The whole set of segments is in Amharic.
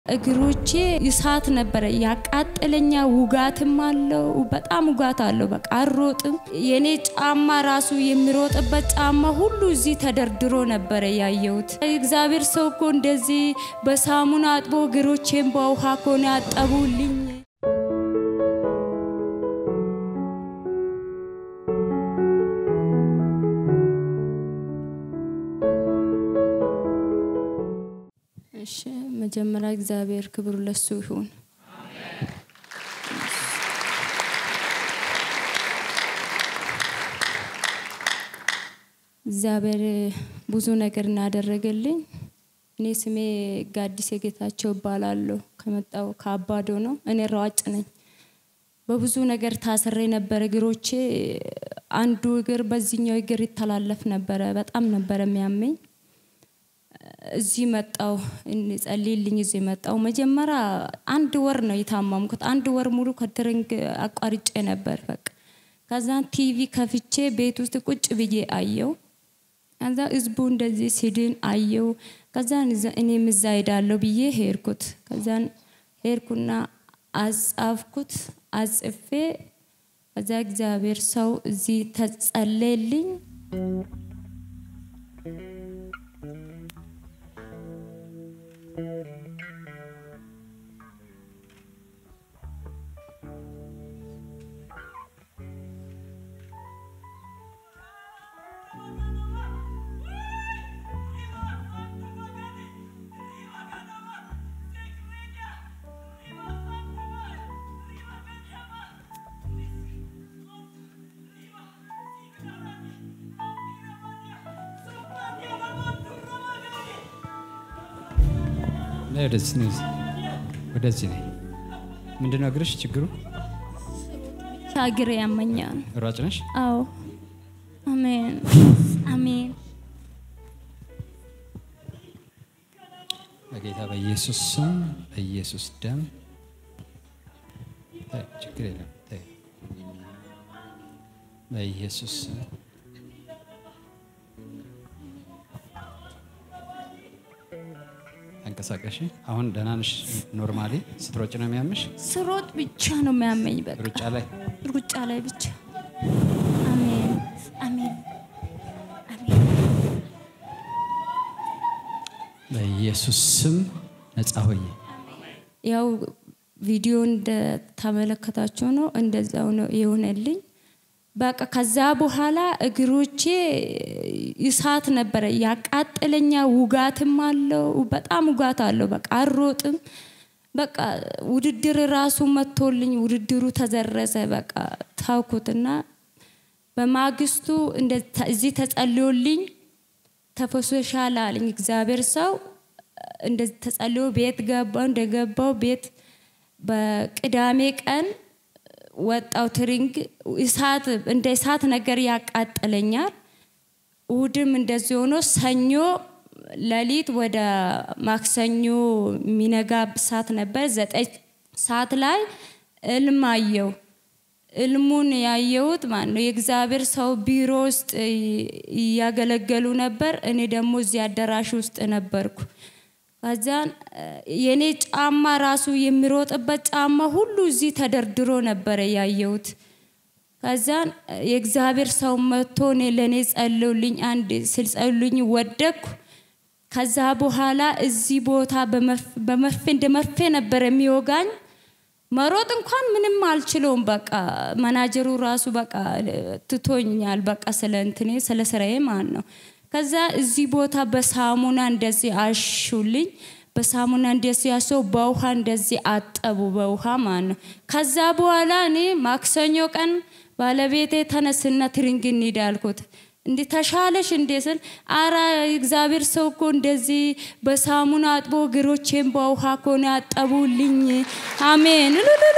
እግሮቼ እሳት ነበረ ያቃጠለኛ፣ ውጋትም አለው። በጣም ውጋት አለው። በቃ አልሮጥም። የኔ ጫማ ራሱ የሚሮጥበት ጫማ ሁሉ እዚህ ተደርድሮ ነበረ ያየሁት። እግዚአብሔር ሰው እኮ እንደዚህ በሳሙና አጥቦ እግሮቼን በውሃ ከሆነ ያጠቡልኝ። እሺ መጀመሪያ እግዚአብሔር ክብሩ ለሱ ይሁን። እግዚአብሔር ብዙ ነገር እናደረገልኝ። እኔ ስሜ ጋዲስ የጌታቸው እባላለሁ። ከመጣው ከአባዶ ነው። እኔ ሯጭ ነኝ። በብዙ ነገር ታስሬ ነበረ። እግሮቼ አንዱ እግር በዚህኛው እግር ይተላለፍ ነበረ። በጣም ነበረ የሚያመኝ እዚህ መጣው ጸልይልኝ። እዚህ መጣው። መጀመሪያ አንድ ወር ነው የታማምኩት። አንድ ወር ሙሉ ከትሬኒንግ አቋርጬ ነበር። በቃ ከዛን ቲቪ ከፍቼ ቤት ውስጥ ቁጭ ብዬ አየው። ከዛ ህዝቡ እንደዚህ ሲድን አየው። ከዛን እኔም እዛ ሄዳለሁ ብዬ ሄድኩት። ከዛን ሄድኩና አጻፍኩት። አጽፌ ከዛ እግዚአብሔር ሰው እዚህ ተጸለየልኝ። ወደዚህ ነው ወደዚህ ነው። ምንድነው እግርሽ ችግሩ? እግሬ ያመኛል። ሯጭ ነሽ? አዎ። አሜን አሜን። በጌታ በኢየሱስ ስም በኢየሱስ ደም ተይ፣ ችግር የለም ተይ። በኢየሱስ ስም ተንቀሳቀሽ። አሁን ደህና ነሽ? ኖርማሊ ስትሮጭ ነው የሚያምሽ? ስሮጥ ብቻ ነው የሚያመኝ። በቃ ሩጫ ላይ ሩጫ ላይ ብቻ። አሜን አሜን አሜን። በኢየሱስ ስም ነጻ ሆይ ያው ቪዲዮ እንደተመለከታችሁ ነው፣ እንደዛው ነው የሆነልኝ። በቃ ከዛ በኋላ እግሮቼ እሳት ነበረ ያቃጠለኛ፣ ውጋትም አለው። በጣም ውጋት አለው። በቃ አልሮጥም። በቃ ውድድር ራሱ መጥቶልኝ ውድድሩ ተዘረዘ። በቃ ታውኩትና በማግስቱ እዚህ ተጸልዮልኝ ተፈሶሻል አለኝ እግዚአብሔር ሰው። እንደዚህ ተጸልዮ ቤት ገባው። እንደገባው ቤት በቅዳሜ ቀን ወጣው ትሪንግ እሳት እንደ እሳት ነገር ያቃጥለኛል። እሁድም እንደዚህ ሆኖ ሰኞ ሌሊት ወደ ማክሰኞ የሚነጋ ሰዓት ነበር። ዘጠኝ ሰዓት ላይ እልም አየው። እልሙን ያየሁት ማለት ነው የእግዚአብሔር ሰው ቢሮ ውስጥ እያገለገሉ ነበር። እኔ ደግሞ እዚህ አዳራሽ ውስጥ ነበርኩ። ከዛን የኔ ጫማ ራሱ የሚሮጥበት ጫማ ሁሉ እዚህ ተደርድሮ ነበረ ያየሁት። ከዛን የእግዚአብሔር ሰው መጥቶ እኔ ለእኔ ጸልዩልኝ፣ አንድ ስልጸልዩልኝ ወደቅኩ። ከዛ በኋላ እዚህ ቦታ በመርፌ እንደ መርፌ ነበር የሚወጋኝ። መሮጥ እንኳን ምንም አልችለውም። በቃ መናጀሩ ራሱ በቃ ትቶኛል። በቃ ስለ እንትኔ ስለ ስራዬ ማለት ነው። ከዛ እዚህ ቦታ በሳሙና እንደዚህ አሹልኝ። በሳሙና እንደዚህ ያሰው በውሃ እንደዚህ አጠቡ፣ በውሃ ማለት ነው። ከዛ በኋላ እኔ ማክሰኞ ቀን ባለቤቴ ተነስና ትሪንግ እንሂድ አልኩት። እንዴ ተሻለሽ እንዴ ስል አራ እግዚአብሔር ሰው እኮ እንደዚህ በሳሙና አጥቦ እግሮቼን በውሃ ከሆነ ያጠቡልኝ። አሜን።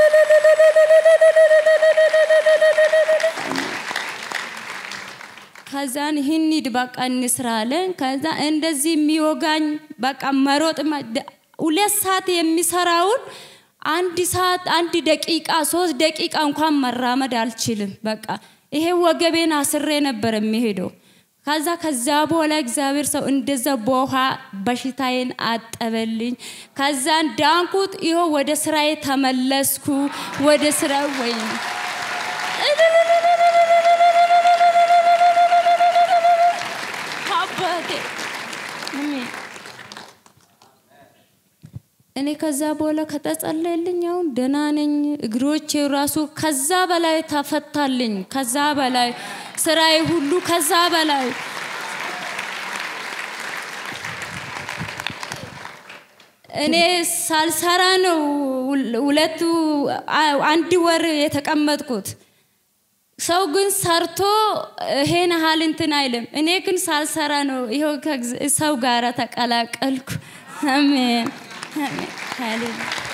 ከዛን ሂኒድ በቃ እንስራ አለን። ከዛ እንደዚህ የሚወጋኝ በቃ መሮጥ ሁለት ሰዓት የሚሰራውን አንድ ሰዓት አንድ ደቂቃ ሶስት ደቂቃ እንኳን መራመድ አልችልም። በቃ ይሄ ወገቤን አስሬ ነበር የሚሄደው። ከዛ ከዛ በኋላ እግዚአብሔር ሰው እንደዛ በውሃ በሽታዬን አጠበልኝ። ከዛን ዳንኩት። ይኸው ወደ ስራዬ ተመለስኩ። ወደ ስራ ወይ አባቴ አሜን። እኔ ከዛ በኋላ ከተጸለየልኝ አሁን ደህና ነኝ። እግሮቼ ራሱ ከዛ በላይ ተፈታልኝ። ከዛ በላይ ስራዬ ሁሉ ከዛ በላይ እኔ ሳልሰራ ነው ሁለቱ አንድ ወር የተቀመጥኩት። ሰው ግን ሰርቶ ይሄን ያህል እንትን አይልም። እኔ ግን ሳልሰራ ነው ይኸው ሰው ጋር ተቀላቀልኩ። አሜን አሜን ሃሌሉያ